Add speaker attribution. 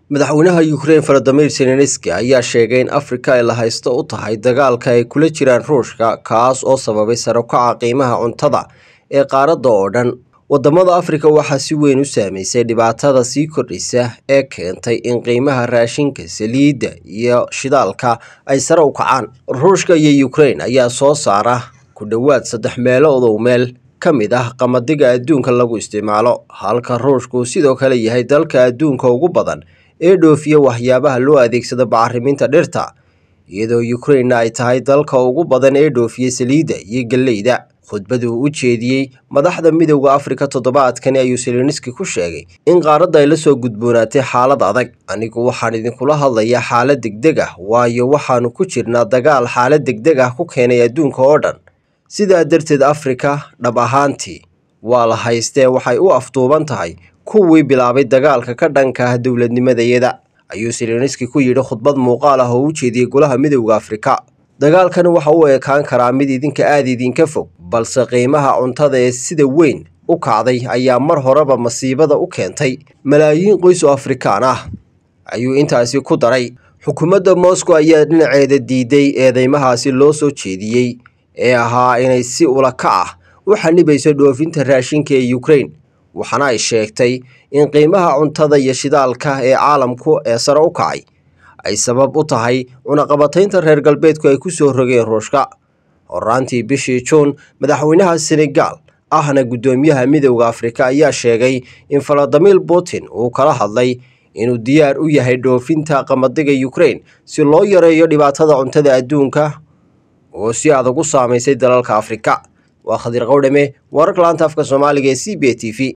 Speaker 1: madaxweynaha ukrain valadimir zelenski ayaa sheegay in afrika ay la haysto u tahay dagaalka ay kula jiraan ruushka kaas oo sababay sare ukaca qiimaha cuntada ee qaaradda oo dhan wadamada afrika waxaa si weyn u saameysay dhibaatada sii kordhaysa ee keentay in qiimaha raashinka saliidda iyo shidaalka ay sare u kacaan ruushka iyo ukrain ayaa soo saara ku dhowaad saddex meeloodow meel ka mid ah qamadiga adduunka lagu isticmaalo halka ruushku sidoo kale yahay dalka adduunka ugu badan ee dhoofiya waxyaabaha loo adeegsado bacriminta dhirta iyadoo ukrainna ay tahay dalka ugu badan ee dhoofiya saliidda iyo galleyda khudbadii uu u jeediyey madaxda midowda afrika toddobaadkani ayuu seleniski ku sheegay in qaaradda ay la soo gudboonaatay xaalad adag anigu waxaan idinkula hadlayaa xaalad degdeg ah waayo waxaanu ku jirnaa dagaal xaalad degdeg ah ku keenay adduunka oo dhan sidaa darteed afrika dhab ahaantii waa la haystee waxay u afduuban tahay kuwii bilaabay dagaalka ka dhanka ah dowladnimadayada ayuu seleniski ku yidhi khudbad muuqaal ah oo u jeediyey golaha midowda afrika dagaalkani waxa uu ekaan karaa mid idinka aada idinka fog balse qiimaha cuntada ee sida weyn u kacday ayaa mar horeba masiibada u keentay malaayiin qoys oo afrikaan ah ayuu intaasi ku daray xukuumadda moscow ayaa dhinaceeda diiday eedeymahaasi loo soo jeediyey ee ahaa inay si ulakac ah u xanibayso dhoofinta raashinka ee ukrain waxaana ay sheegtay in qiimaha cuntada iyo shidaalka ee caalamku ee sare u kacay ay sabab u tahay cunaqabataynta reer galbeedku ay ku soo rogeen ruushka horaantii bishii juun madaxweynaha senegaal ahna guddoomiyaha midowda afrika ayaa sheegay in valadimir putin uu kala hadlay inuu diyaar u yahay dhoofinta qamadiga ukrain si loo yareeyo dhibaatada cuntada adduunka oo si adag u saamaysay dalalka afrika waa khadir qowdhame wararka laanta afka soomaaliga ee c b t v